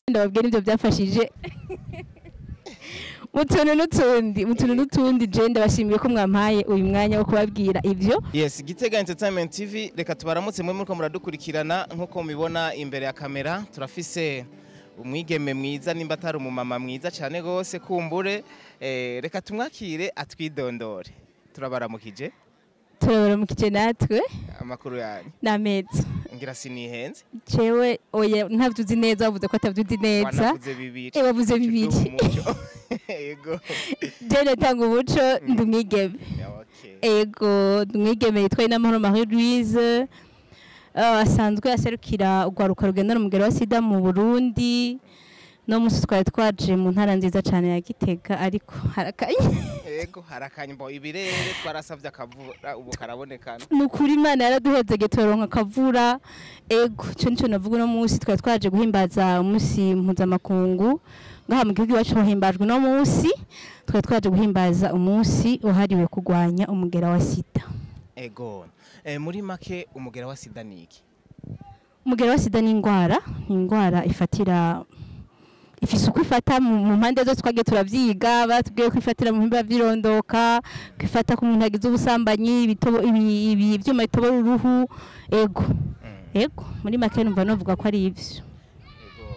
ndababwira ibyo byafashije mu tuntu n'utundi mu tuntu n'utundi je ndabashimiye ko mwampaye uyu mwanya wo kubabwira ivyo yes gitega entertainment tv reka tubaramutse mwe muriko muradukurikirana nk'uko mubibona imbere ya kamera turafise umwigeme mwiza nimba atari umumama mwiza cyane rwose kumbure eh, reka tumwakire atwidondore turabaramukije turabaramukije natwe amakuru yanyu n'ameza ngira sinihenze jewe oya ntabyo uzi neza wavuze ko atabyo uzi neza wanavuze bibiri Eh, wavuze bibiri. Tuduha umuco. yego je natanga umuco ndi umwigeme Ya, okay. ego ndi umwigeme yitwa inamahoro marie louise uh, asanzwe aserukira urwaruka rugendana umugero wa sida mu burundi no musi twari twaje mu ntara nziza cyane ya gitega ariko harakanye yego harakanyumba ibirere twarasavye akavura ubu karabonekana ni ukuri imana yaraduhezege turonka akavura ego icyo nicyo navuga uno munsi twari twaje guhimbaza umunsi mpuzamakungu ngaha mu gihugu iwacu hahimbajwe uno munsi twari twaje guhimbaza umunsi wahariwe kurwanya umugera wa sida ego eh, muri make umugera wa sida ni iki umugera wa sida ni indwara ni indwara ifatira ifise uko ifata mu mu mpande zose twagiye turavyiga batubwiye ko ifatira mu bihimba vy'irondoka ko ifata ku muntu agize ubusambanyi ibitobo- ibi- ibi- ivyuma bitobora uruhu ego Mm. ego muri make numva novuga ko ari ivyo Ego.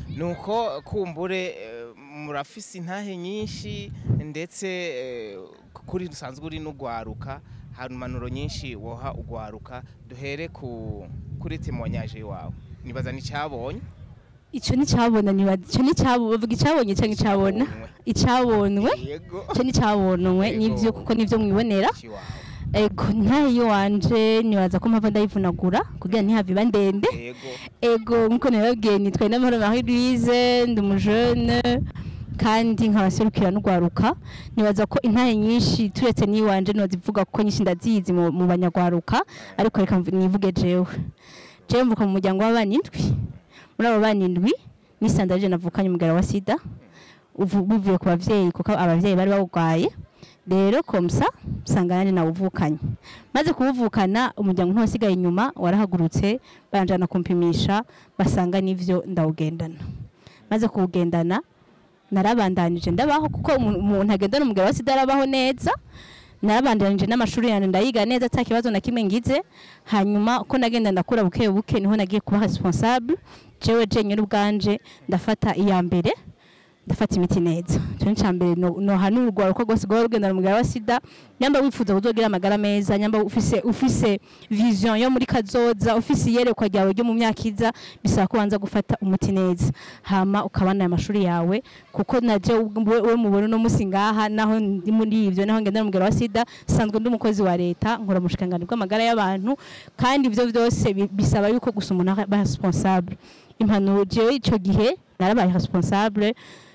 nuko kumbure eh, murafise intahe nyinshi ndetse eh, kuri dusanzwe uri n'ugwaruka hari impanuro nyinshi woha ugwaruka duhere ku kuri temoignage wawe nibaza n'icyabonye ico nicabona niba ico nicabo bavuga icabonye canke icabona icabonwe yego ico nicabonwe Yego. nivyo kuko nivyo mwibonera Iwawe. ego ntayo wanje nibaza ko mpava ndayivunagura kugira ntihave iba ndende yego ego nkuko nababwiye nitwaye n'amahoro marie louise ndi umujene kandi nkabaserukira n'ugwaruka nibaza ko intaye nyinshi turetse n'iwanje nozivuga kuko nyinshi ndazizi mu, mu banyagwaruka ariko reka mvu- nivuge jewe jewe mvuka mu muryango w'abana indwi muri abo bana indwi nisandaje navukanye umugara wa sida uvu- bivuye ku bavyeyi kuko abavyeyi bari bawugwaye rero komsa usanga nanjye nawuvukanye maze kuwuvukana umuryango ntiwasigaye inyuma warahagurutse banjana kumpimisha basanga n'ivyo ndawugendana maze kuwugendana narabandanije ndabaho kuko umu- umuntu agendana umugabo wa sida arabaho neza narabandanije n'amashuri yanjye ndayiga neza ata kibazo na kimwe ngize hanyuma uko nagenda ndakura buke buke niho nagiye kuba responsable jewe jenyine ubwanje ndafata iya mbere ndafata imiti neza cyo ni mbere no, no hanura urwaruko rwose rwaba rugendana umugara wa sida nyamba wifuza kuzogira amagara meza nyamba ufise ufise vision yo muri kazoza ufise iyerekwa ryawe ryo mu myaka iza bisaba ko wanza gufata umuti neza hama ukabana aya mashuri yawe kuko naje we we mubona no musi ngaha naho ndi muri ivyo naho ngendana umugara wa sida sanzwe ndi umukozi wa leta nkora mu bushikangani bw'amagara y'abantu kandi ivyo byose bi- bisaba yuko gusa umuntu aba responsable impanuro jewe ico gihe narabaye responsable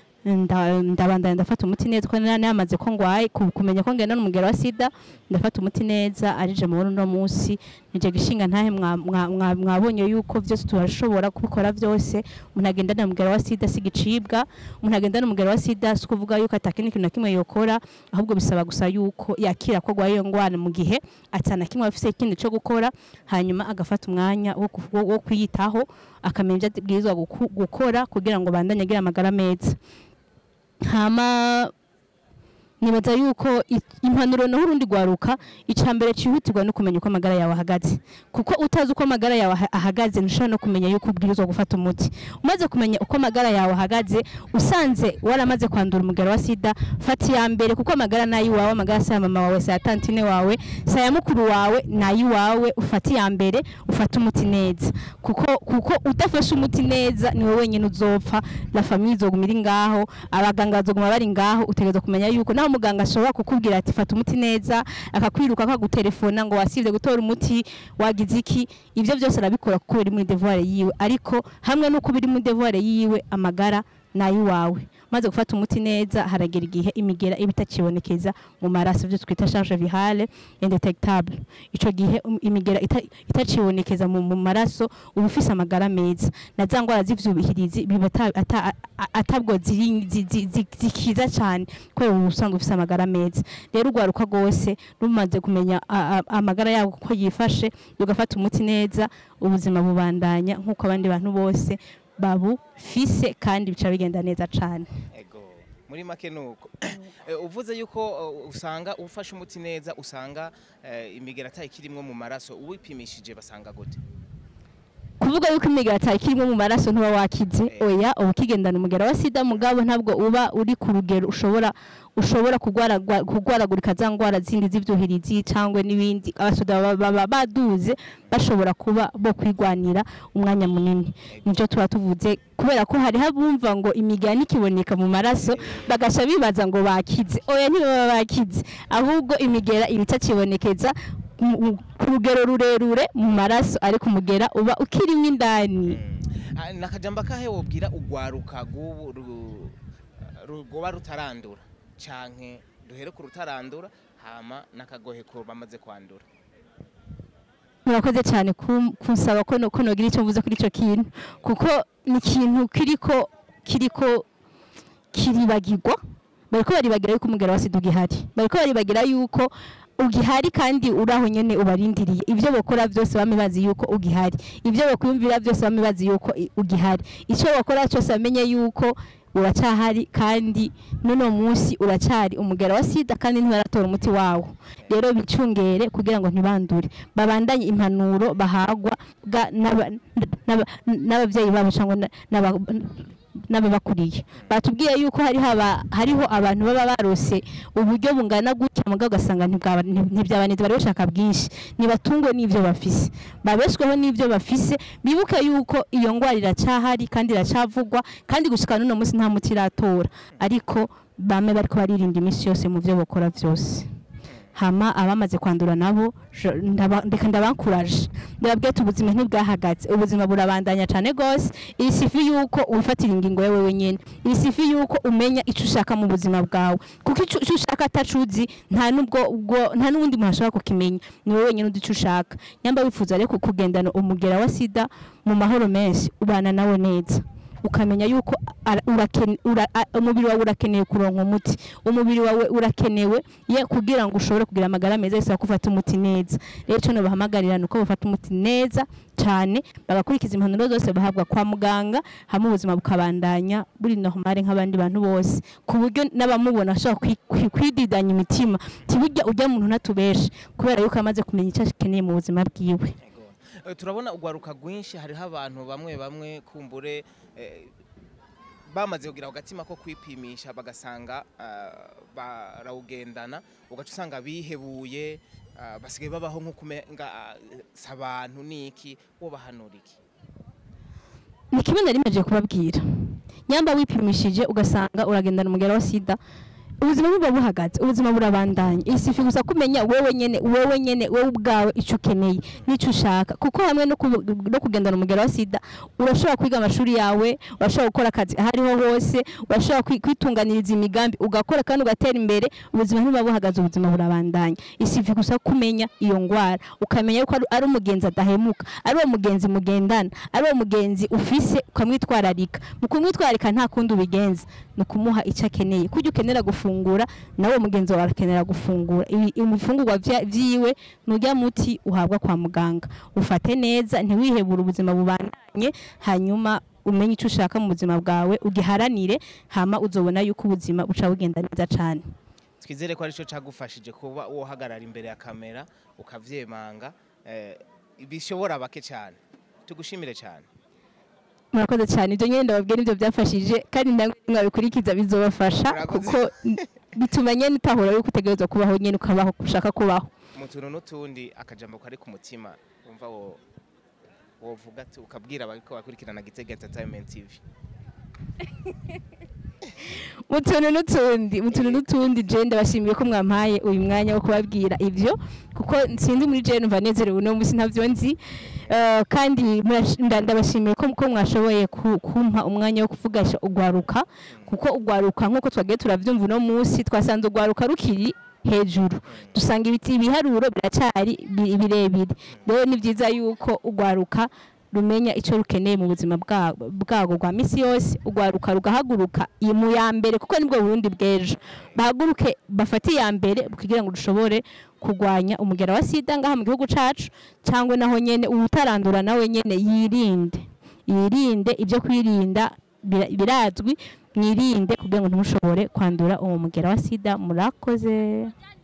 nda- ndabandanya ndafata umuti neza ko nari namaze ko ngwaye ku- kumenya ko ngenda n'umugero wa sida ndafata umuti neza arije mu uno munsi nije gishinga ntahe mwa- mwa- mwa- mwabonye yuko byose turashobora kubikora byose umuntu agenda n'umugero wa sida si gicibwa umuntu agenda n'umugero wa sida si kuvuga yuko atakindi kintu na kimwe yokora ahubwo bisaba gusa yuko yakira ko agwaye iyo ngwara mu gihe atana kimwe afise ikindi cyo gukora hanyuma agafata umwanya wo ku- wo- wo kwiyitaho akamenya ibyo abwirizwa guku- gukora kugira ngo bandanye agira amagara meza hama nibaza yuko i- impanuro naho urundi rwaruka icya mbere cyihutirwa no kumenya uko amagara yawe ahagaze kuko utazi uko amagara yawe aha- ahagaze ntushobora no kumenya yuko ubwirizwa gufata umuti umaze kumenya uko amagara yawe ahagaze usanze waramaze kwandura umugara wa sida fata iya mbere kuko amagara ni ay'iwawe amagara si aya mama wawe si aya tantine wawe si aya mukuru wawe ni ay'iwawe ufata iya mbere ufate umuti neza kuko kuko udafashe umuti neza ni wowe wenyine uzopfa la famille izoguma iri ngaho abaganga bazoguma bari ngaho utegereza kumenya yuko naho muganga ashobora kukubwira ati fata umuti neza akakwiruka akagutelefona ngo wasivye gutora umuti wagize iki ivyo byose arabikora kuko biri muri devoir yiwe ariko hamwe n'uko biri muri devoir yiwe amagara nayiwawe maze gufata umuti neza haragera igihe imigera iba itakibonekeza mu maraso byo twita charge virale indetectable ico gihe um- imigera ita- itacibonekeza mu mu maraso uba ufise amagara meza na za ngwara z'ivyubihirizi biba ata- ata- a- atabwo ziri- zi- zi- zi- zikiza cyane kubera uba usanga ufise amagara meza rero urwaruka rwose rumaze kumenya a- a- amagara yabo uko yifashe ugafata umuti neza ubuzima bubandanya nk'uko abandi bantu bose babufise kandi bica bigenda neza cane ego muri make nuko Eh, uvuze yuko eh, usanga ufashe umuti neza usanga eh, imigera atayikirimwo mu maraso uwipimishije basanga gute kuvuga yuko imigera atayikirimwo mu maraso ntuba wakize Eh. oya uba ukigendana umugera wa sida mugabo ntabwo uba uri ku rugero ushobora ushobora kugwaragwa- kugwaragurika za ngwara zindi z'ivyuhirizi cyangwa n'ibindi abasoda baba- baba baduze bashobora kuba bo kwigwanira umwanya munini nivyo tuba tuvuze kubera ko hariho abumva ngo imigera nikiboneka mu maraso bagasha bibaza ngo bakize oya ntibaba bakize ahubwo imigera iba itakibonekeza mu- mu- ku rugero rurerure mu maraso ariko umugera uba ukirimo indani Ah, nakajamba kahe wobwira ugwaruka gubu rugoba rutarandura canke duhere ku rutarandura hama nakagohe ko bamaze kwandura murakoze cyane kum- kunsaba ko no- ko nogira icyo mvuze kuri icyo kintu kuko ni ikintu kiriko kiriko kiribagirwa bariko baribagira yuko umugera wa sida ugihari bariko baribagira yuko ugihari kandi uraho nyene ubarindiriye ivyo bakora byose bame bazi yuko ugihari ivyo bakwiyumvira byose bame bazi yuko i- ugihari icyo bakora cyose bamenye yuko uracyahari kandi n'uno munsi uracyari umugera wa sida kandi ntibaratora umuti wawo rero bicungere kugira ngo ntibandure babandanye impanuro bahagwa bwa- n'aba- n'aba- n'ababyeyi babo cyangwa na- n'aba- n'ababakuriye batubwiye yuko hariho aba- hariho abantu baba barose uburyo bungana gutya mugabo ugasanga ntibwaba- ntib- ntibyabaneze bari bashaka bwinshi nibatungwe n'ivyo bafise babeshweho n'ivyo bafise bibuke yuko iyo ngwara iracyahari kandi iracavugwa kandi gushika n'uno munsi nta muti iratora ariko bame bariko baririnda iminsi yose mu vyo bakora vyose hama abamaze kwandura nabo je- ndaba- ndeka ndabakuraje ndababwiye ati ubuzima ntibwahagaze ubuzima burabandanya cyane gose iri sifi yuko wifatira ingingo yawe wenyene iri sifi yuko umenya ico ushaka mu buzima bwawe kuko ico ico ushaka atacuzi nta nubwo ubwo nta n'uwundi muntu ashobora kukimenya ni wowe wenyene uzi ico ushaka nyamba wifuza rero kugendana umugera wa sida mu mahoro menshi ubana nawe neza ukamenya yuko ara- urakene- ura- a- umubiri wawe urakeneye kuronka umuti umubiri wawe urakenewe ye kugira ngo ushobore kugira amagara meza bisaba ko ufata umuti neza rero icyo nabahamagarira ni uko bafata umuti neza cyane bagakurikiza impanuro zose bahabwa kwa muganga hamwe ubuzima bukabandanya buri normale nk'abandi bantu bose ku buryo n'abamubona bashobora kwi- kwi- kwididanya imitima tiburya ujya muntu ntatubeshe kubera yuko amaze kumenya icyo akeneye mu buzima bwiwe Ego. Eh, turabona ugwaruka rwinshi hariho abantu bamwe bamwe kumbure eh, bamaze kugira agatima ko kwipimisha bagasanga ah, barawugendana ugaca usanga bihebuye ah, basigaye babaho nk'ukumenga ah, si abantu niki wobahanura iki ni kimwe nari maje kubabwira nyamba wipimishije ugasanga uragendana umugera wa sida ubuzima buba buhagaze ubuzima burabandanya isifi gusa kumenya wowe nyene wowe nyene wowe ubwawe icyo ukeneye n'icyo ushaka kuko hamwe no ku- no kugendana umugera wa sida urashobora kwiga amashuri yawe urashobora gukora akazi aho ariho hose urashobora kwi- kwitunganiriza imigambi ugakora kandi ugatera imbere ubuzima ntibuba buhagaze ubuzima burabandanya isifi gusa kumenya iyo ngwara ukamenya yuko ari- ari umugenzi adahemuka ari uwo mugenzi mugendana ari uwo mugenzi ufise ukamwitwararika mu kumwitwararika nta kundi ubigenza ni ukumuha icyo akeneye kujya ukenera gufungura nawe mugenzi wawe arakenera gufungura Ibi- ibifungurwa vya- vyiwe nujya muti uhabwa kwa muganga ufate neza ntiwihebure ubuzima bubandanye hanyuma umenye icyo ushaka mu buzima bwawe ugiharanire hama uzobona yuko ubuzima buca bugenda neza cane twizere ko aricyo cyagufashije kuba wohagarara imbere ya kamera ukavyemanga eh, bishobora bake cyane tugushimire cyane murakoze cyane ibyo nyine ndababwira ibyo byafashije kandi namwe mwabikurikiza bizobafasha Murakoze. kuko bituma nyine utahura yuko utegerezwa kubaho nyine ukabaho uko ushaka kubaho mu tuntu n'utundi akajambo kari ku mutima wumva wo wovuga ati ukabwira abariko bakurikirana Gitega Entertainment TV mu tuntu n'utundi mu tuntu n'utundi je ndabashimiye ko mwampaye uyu mwanya wo kubabwira ivyo kuko sindi muri je numva nezerewe uno munsi ntavyo nzi Eh, kandi murash- nda- ndabashimiye ko ko mwashoboye ku- kumpa umwanya wo kuvugasha ugwaruka kuko ugwaruka nk'uko twagiye turavyumva uno munsi twasanze ugwaruka rukiri hejuru dusanga ibiti ibiharuro biracyari bi- birebire rero ni byiza yuko ugwaruka rumenya icyo rukeneye mu buzima bwa- bwago bwa misi yose ugwaruka rugahaguruka iyi mu ya mbere kuko nibwo burundi bw'ejo bahaguruke bafate iya mbere kugira ngo dushobore kurwanya umugera wa sida ngaha mu gihugu cacu cyangwa naho nyene uwutarandura nawe nyene yirinde yirinde ibyo kwirinda bira- birazwi mwirinde kugira ngo ntimushobore kwandura uwo mugera wa sida murakoze